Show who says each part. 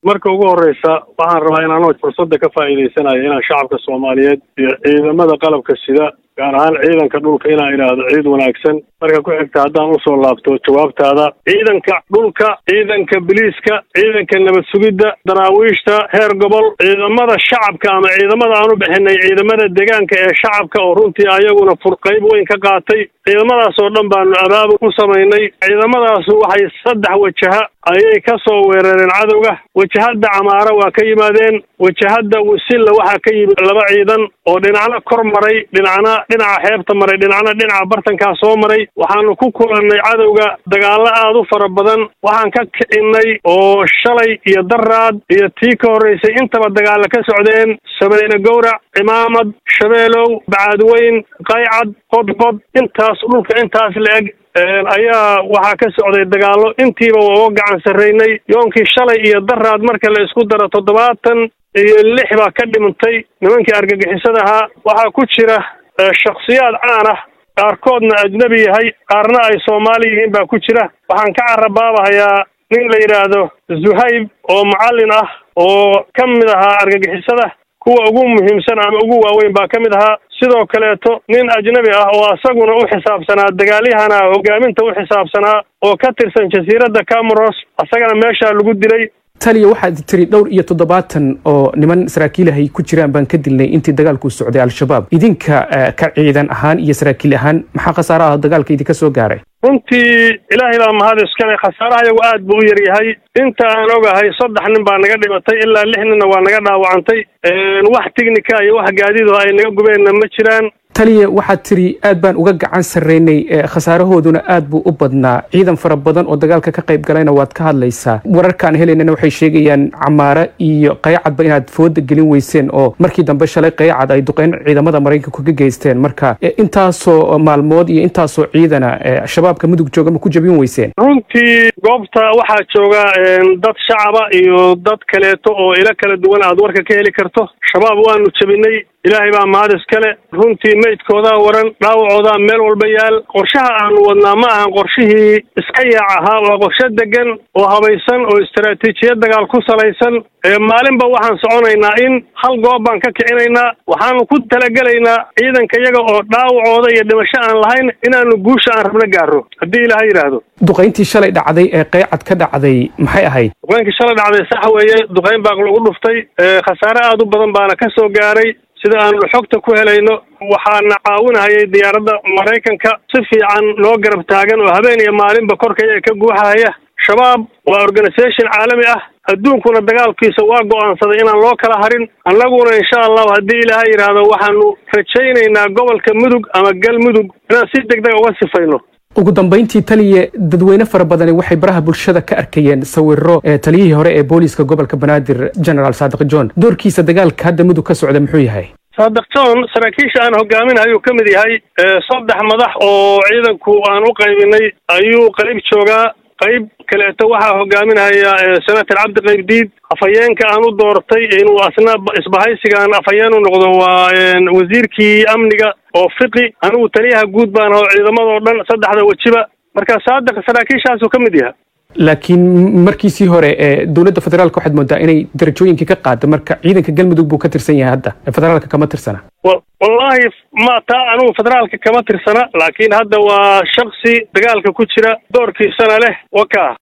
Speaker 1: marka ugu horreysa waxaan rabaa inaan fursadda ka faa'iidaysanayo inaan shacabka soomaaliyeed iyo ciidamada qalabka sida gaar ahaan ciidanka dhulka inaan idhaahdo ciid wanaagsan marka ku xigta haddaan usoo laabto jawaabtaada ciidanka dhulka ciidanka biliiska ciidanka nabad sugidda daraawiishta heer gobol ciidamada shacabka ama ciidamada aan u bixinay ciidamada deegaanka ee shacabka oo runtii ayaguna furqayb weyn ka qaatay ciidamadaas oo dhan baanu abaabul ku samaynay ciidamadaasu waxay saddex wajaha ayay ka soo weerareen cadowga wajahadda camaara waa ka yimaadeen wajahadda wasilla waxaa ka yimid laba ciidan oo dhinacna kor maray dhinacna dhinaca xeebta maray dhinacna dhinaca bartankaa soo maray waxaanu ku kulannay cadowga dagaallo aad u fara badan waxaan ka kicinay oo shalay iyo daraad iyo tii ka horraysay intaba dagaalla ka socdeen samayne gowrac cimaamad shabeelow bacaadweyn qaycad qodqod intaas dhulka intaas la-eg ayaa waxaa ka socday dagaallo intiiba waa uga gacan sarraynay yoonkii shalay iyo daraad marka la isku daro toddobaatan iyo lix baa ka dhimantay nimankii argagixisada ahaa waxaa ku jira shakhsiyaad caan ah qaarkoodna ajnebi yahay qaarna ay soomaali yihiin baa ku jira waxaan ka carabaabahayaa nin la yidhaahdo zuhayb oo macallin ah oo ka mid ahaa argagixisada kuwa ugu muhiimsan ama ugu waaweyn baa ka mid ahaa sidoo kaleeto nin ajnabi ah oo asaguna u xisaabsanaa dagaalyahana hogaaminta u xisaabsanaa oo ka tirsan jasiiradda cameros asagana meeshaa lagu dilay
Speaker 2: taliya waxaad tiri dhowr iyo toddobaatan oo niman saraakiilahay ku jiraan baan ka dilnay intii dagaalku socday al-shabaab idinka ka ciidan ahaan iyo saraakiil ahaan maxaa khasaare ah dagaalka idinka soo gaaray
Speaker 1: runtii ilaahay baa mahad iskale khasaaraha yagu aad buu u yar yahay inta aan ogahay saddex nin baa naga dhimatay ilaa lix ninna waa naga dhaawacantay wax tignika iyo wax gaadido ay naga gubeenna ma jiraan
Speaker 2: taliya waxaad tiri aad baan uga gacan sarraynay khasaarahooduna aad buu u badnaa ciidan fara badan oo dagaalka ka qayb galayna waad ka hadlaysaa wararkaan helaynana waxay sheegayaan camaare iyo qaycadba inaad fooda gelin weyseen oo markii dambe shalay qaycad ay duqeyn ciidamada maraykanku ka geysteen marka intaasoo maalmood iyo intaasoo ciidana shabaabka mudug jooga ma ku jabin weyseen
Speaker 1: runtii goobta waxaa jooga dad shacaba iyo dad kaleeto oo ilo kala duwan aad warka ka heli karto shabaab waanu jabinay ilaahay baa mahad iskale runtii meydkoodaa waran dhaawacoodaa meel walba yaal qorshaha aanu wadnaa ma ahan qorshihii iska yaac ahaa waa qorshe degan oo habaysan oo istaraatiijiyad dagaal ku salaysan maalinba waxaan soconaynaa in hal goob baan ka kicinaynaa waxaanu ku talagelaynaa ciidanka iyaga oo dhaawacooda iyo dhimasho aan lahayn inaanu guusha aan rabna gaaro haddii ilaaha yidhaahdo
Speaker 2: duqayntii shalay dhacday ee qaycad ka dhacday maxay ahayd
Speaker 1: duqaynkii shalay dhacday sax weeye duqayn baa lagu dhuftay khasaare aad u badan baana ka soo gaaray sida aanu xogta ku helayno waxaana caawinahayay diyaaradda maraykanka si fiican loo garab taagan oo habeen iyo maalinba korkaya ka guuxahaya shabaab waa organisation caalami ah adduunkuna dagaalkiisa waa go'aansaday inaan loo kala harin annaguna insha allahu haddii ilaaha yidhaahdo waxaanu rajaynaynaa gobolka mudug ama galmudug inaan si deg deg uga sifayno
Speaker 2: ugu dambayntii taliya dadweyne fara badani waxay baraha bulshada ka arkayeen sawiro taliyihii hore ee booliiska gobolka banaadir generaal saadiq john doorkiisa dagaalka hadda mudug ka socda muxuu yahay
Speaker 1: saadiq john saraakiisha aan hogaaminayuu ka mid yahay saddex madax oo ciidanku aan u qaybinay ayuu qayb joogaa qayb kaleeto waxaa hogaaminaya senator cabdi qaybdiid afhayeenka aan u doortay inuu asna isbahaysigaan afhayeen u noqdo waa wasiirkii amniga oo fiqi anigu taliyaha guud baan aho ciidamadoo dhan saddexda wejiba marka saadiq saraakiishaasuu ka mid yaha
Speaker 2: laakiin markiisii hore dowladda federaalka waxaad moodaa inay darajooyinkii ka qaado marka ciidanka galmudug buu ka tirsan yahay hadda federaalka kama tirsana
Speaker 1: wallaahi ma taa anigu federaalka kama tirsana laakiin hadda waa shaksi dagaalka ku jira doorkiisana leh waka